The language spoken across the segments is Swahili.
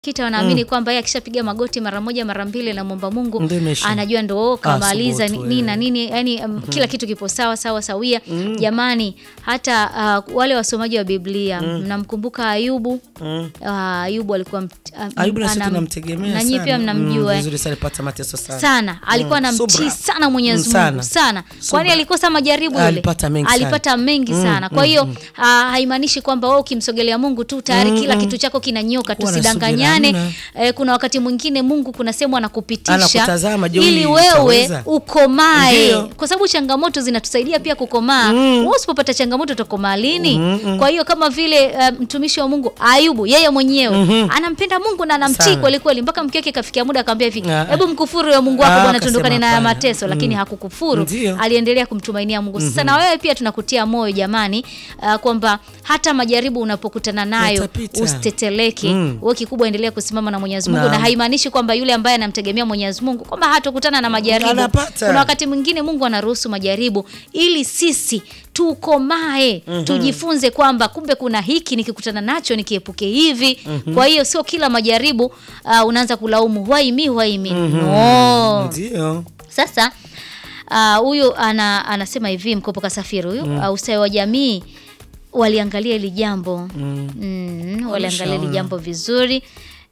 kita wanaamini kwamba yeye akishapiga magoti mara moja mara mbili namwomba Mungu Ndio imeisha. anajua ndo kamaliza subutu, nini na eh. nini yani um, kila kitu kipo sawa sawa sawia jamani hata uh, wale wasomaji wa Biblia mnamkumbuka Ayubu Mm. uh, Ayubu alikuwa mt- um, Ayubu na sisi anam- tunamtegemea na nyinyi sana. pia mnamjua Mm, eh. vizuri sana alipata mateso sana. sana alikuwa Mm, anamtii subra. sana Mwenyezi Mm, Mungu sana. sana, kwani Subra. alikosa majaribu yule Alipata mengi sana. alipata mengi sana. Kwa hiyo ah, haimaanishi kwamba wewe ukimsogelea Mungu tu tayari kila kitu chako kinanyoka. Kuwa na Tusidanganyane. subira, Eh, kuna wakati mwingine Mungu kuna sehemu anakupitisha Anakutazama, je, ili huyu wewe utaweza? ukomae, Ndio. kwa sababu changamoto zinatusaidia pia kukomaa. Wewe usipopata changamoto utakomaa lini? Kwa hiyo kama vile eh, mtumishi wa Mungu Ayubu, yeye mwenyewe anampenda Mungu na anamtii Sana. kweli kweli, mpaka mke wake kafikia muda akamwambia hivi, Ah. hebu mkufuru ya Mungu wako Ah, bwana, akasema tuondokane na haya hapana. mateso, lakini Mm. hakukufuru, Ndio. aliendelea kumtumainia Mungu. Sasa na wewe pia tunakutia moyo jamani, uh, kwamba hata majaribu unapokutana nayo Yatapita. usiteteleke. Mm. Wewe kikubwa endelea kusimama na Mwenyezi Mungu, Naam. na haimaanishi kwamba yule ambaye anamtegemea Mwenyezi Mungu kwamba hatokutana na majaribu. Anapata. Kuna wakati mwingine Mungu anaruhusu majaribu ili sisi tukomae, tujifunze kwamba kumbe kuna hiki nikikutana nacho nikiepuke hivi. Kwa hiyo sio kila majaribu uh, unaanza kulaumu why me why me. No. Ndio. Sasa ah, huyu ana, anasema hivi mkopo kasafiri huyu mm. ustawi wa jamii waliangalia hili jambo mm. waliangalia hili Walishaona. jambo vizuri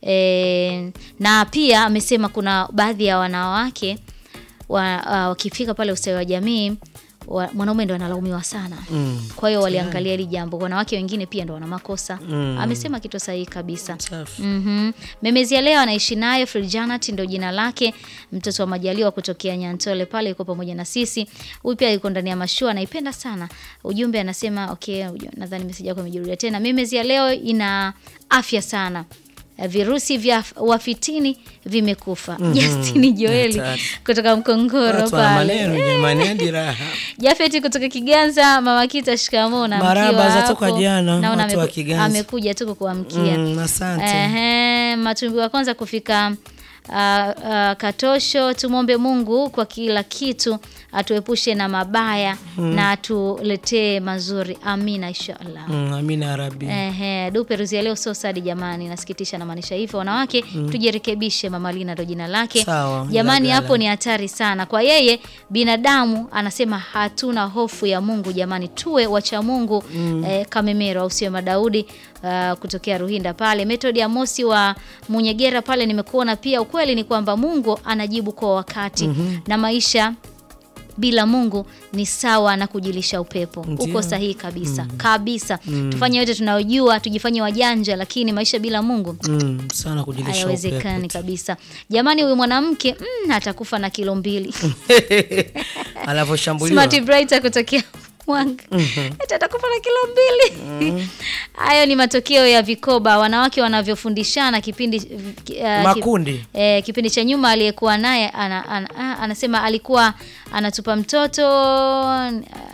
e, na pia amesema kuna baadhi ya wanawake wa, ah, wakifika pale ustawi wa jamii wa, mwanaume ndo analaumiwa sana Mm. kwa hiyo waliangalia hili jambo wanawake wengine pia ndo wana makosa Mm. amesema kitu sahihi kabisa Safi. Mhm. Memezi ya leo anaishi nayo Frijanat ndio jina lake, mtoto wa Majaliwa kutokea Nyantole pale, yuko pamoja na sisi. Huyu pia yuko ndani ya mashua, anaipenda sana. Ujumbe anasema okay, uju- nadhani message yako imejirudia tena. Memezi ya leo ina afya sana. Virusi vya wafitini vimekufa. Justin Joeli Hatari. kutoka Mkongoro Watu wana pale. maneno jamani, hadi raha. Jafeti kutoka Kiganza, mama Kita shikamoo na Marahaba mkiwa za hapo. toka jana, Naona watu wa ameku- Kiganza. amekuja tu kukuamkia. Mm, asante. Ehe, matumbi wa kwanza kufika ah, ah, Katosho. Tumwombe Mungu kwa kila kitu, atuepushe na mabaya na atuletee mazuri. Amina, inshallah. Mm, amina ya rabbi. Ehe, dupe ruzi ya leo sio sadi jamani, nasikitisha na maanisha hivyo. Wanawake tujirekebishe, mama Lina ndo jina lake. Sawa, Jamani, Ilagala. hapo ni hatari sana kwa yeye. Binadamu anasema hatuna hofu ya Mungu. Jamani, tuwe wacha Mungu. Eh, Kamemero au sio Madaudi ah, kutokea Ruhinda pale. Method Amosi wa Munyegera pale nimekuona pia. Ukweli ni kwamba Mungu anajibu kwa wakati na maisha bila Mungu ni sawa na kujilisha upepo. Ndio. Uko sahihi kabisa kabisa. Tufanye yote tunayojua, tujifanye wajanja, lakini maisha bila Mungu Mm, sana kujilisha hayawezekani upepo. kabisa. Jamani, huyu mwanamke mm, atakufa na kilo mbili. Anavyoshambuliwa. Smart Brighter kutokea Mwanga eti atakufa na kilo mbili. Hayo ni matokeo ya vikoba wanawake wanavyofundishana kipindi uh, Makundi. E, kipindi cha nyuma aliyekuwa naye ana, ana, ah, anasema alikuwa anatupa mtoto ah,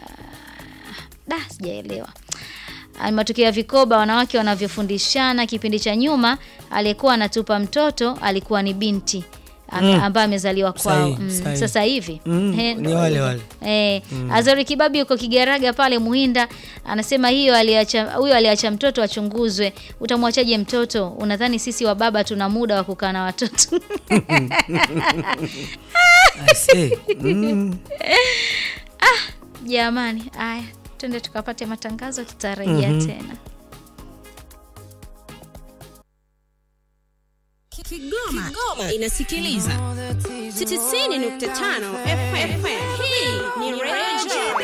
da sijaelewa. Ah, ni matokeo ya vikoba wanawake wanavyofundishana. Kipindi cha nyuma aliyekuwa anatupa mtoto alikuwa ni binti ame- ambaye amezaliwa kwao. Sahihi, Mm, sahihi. Sasa hivi Mm, He, ni ndo wale hivyo. wale. Eh, Azori Kibabi yuko Kigaraga pale Muhinda anasema hiyo aliacha huyo aliacha mtoto achunguzwe. Utamwachaje mtoto? Unadhani sisi wa baba tuna muda wa kukaa na watoto? I say. Mm. Jamani, haya twende tukapate matangazo, tutarejea tena. Kigoma, inasikiliza 95 FM. Hii ni Radio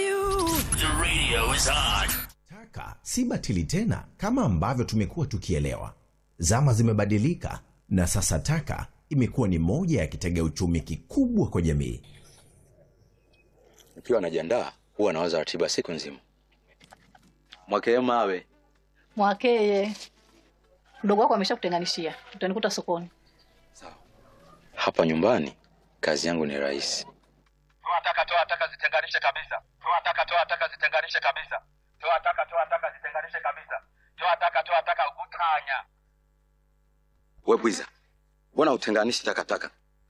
Taka si batili tena kama ambavyo tumekuwa tukielewa. Zama zimebadilika na sasa taka imekuwa ni moja ya kitega uchumi kikubwa kwa jamii. Nikiwa najiandaa huwa nawaza ratiba siku nzima. Mwakee mawe Mwakeye, mdogo wako ameshakutenganishia, utanikuta sokoni. hapa nyumbani, kazi yangu ni rahisi. toa taka toa taka zitenganishe kabisa toa taka toa taka zitenganishe kabisa toa taka toa taka zitenganishe kabisa toa taka toa taka utanya We bwiza, mbona utenganishi takataka?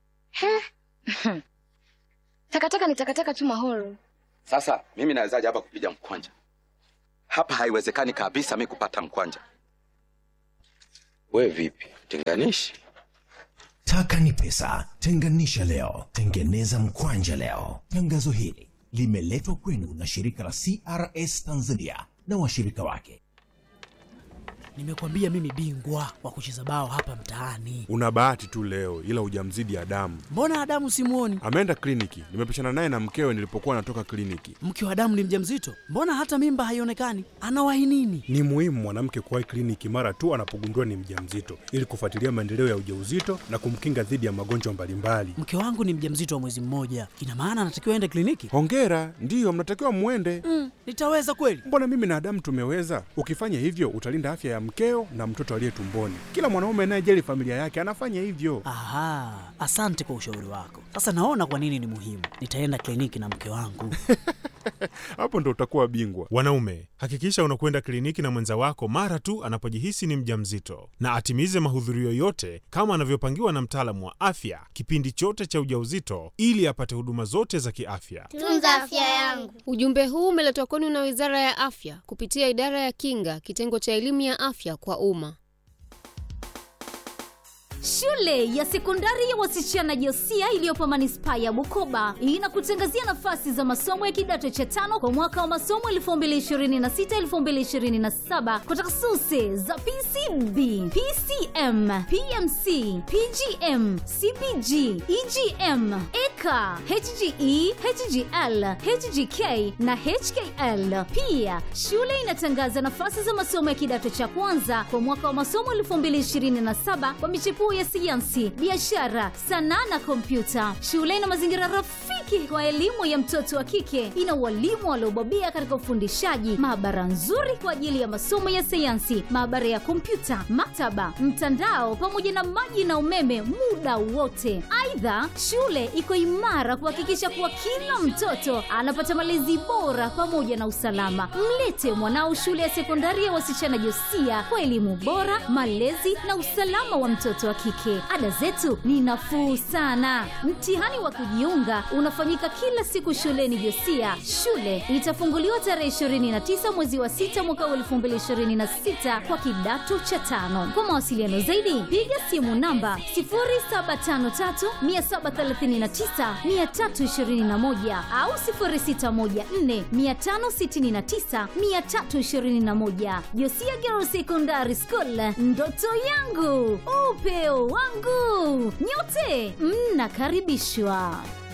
Takataka ni takataka tu mahoro. Sasa mimi nawezaje hapa kupiga mkwanja? Hapa haiwezekani kabisa mi kupata mkwanja. We vipi, tenganishi? Taka ni pesa. Tenganisha leo, tengeneza mkwanja leo. Tangazo hili limeletwa kwenu na shirika la CRS Tanzania na washirika wake. Nimekwambia mimi bingwa wa kucheza bao hapa mtaani. Una bahati tu leo, ila hujamzidi Adamu. Mbona Adamu simuoni? Ameenda kliniki, nimepishana naye na mkewe nilipokuwa natoka kliniki. Mke wa Adamu ni mjamzito, mbona hata mimba haionekani? Anawahi nini? Ni muhimu mwanamke kuwahi kliniki mara tu anapogundua ni mjamzito, ili kufuatilia maendeleo ya ujauzito na kumkinga dhidi ya magonjwa mbalimbali. Mke wangu ni mjamzito wa mwezi mmoja, ina maana anatakiwa aende kliniki? Hongera, ndiyo mnatakiwa mwende. Mm, nitaweza kweli? Mbona mimi na Adamu tumeweza? Ukifanya hivyo utalinda afya ya mkeo na mtoto aliye tumboni. Kila mwanaume anayejali familia yake anafanya hivyo. Aha, asante kwa ushauri wako. Sasa naona kwa nini ni muhimu. Nitaenda kliniki na mke wangu. Hapo ndo utakuwa bingwa. Wanaume, hakikisha unakwenda kliniki na mwenza wako mara tu anapojihisi ni mjamzito, na atimize mahudhurio yote kama anavyopangiwa na mtaalamu wa afya kipindi chote cha ujauzito, ili apate huduma zote za kiafya. Tunza afya yangu. Ujumbe huu umeletwa kwenu na Wizara ya Afya kupitia Idara ya Kinga, kitengo cha elimu ya afya kwa umma. Shule ya sekondari ya wasichana Josia iliyopo manispaa ya Bukoba inakutangazia nafasi za masomo ya kidato cha tano kwa mwaka wa masomo 2026-2027 kwa takhasusi za PCB, PCM, PMC, PGM, CPG, EGM, EKA, HGE, HGL, HGK na HKL. Pia shule inatangaza nafasi za masomo ya kidato cha kwanza kwa mwaka wa masomo 2027 kwa michepuo ya sayansi, biashara, sanaa na kompyuta. Shule ina mazingira rafiki kwa elimu ya mtoto wa kike. Ina walimu waliobobea katika ufundishaji, maabara nzuri kwa ajili ya masomo ya sayansi, maabara ya kompyuta, maktaba, mtandao pamoja na maji na umeme muda wote. Aidha, shule iko imara kuhakikisha kuwa kila mtoto anapata malezi bora pamoja na usalama. Mlete mwanao shule ya sekondari ya wasichana Josia kwa elimu bora, malezi na usalama wa mtoto wa kike. Ada zetu ni nafuu sana. Mtihani wa kujiunga unafanyika kila siku shuleni Josia. Shule itafunguliwa tarehe 29 mwezi wa 6 mwaka wa 2026 kwa kidato cha tano. Kwa mawasiliano zaidi, piga simu namba 0753739321 au 0614569321. Josia Girls Secondary School, ndoto yangu upeo wangu. Nyote mnakaribishwa.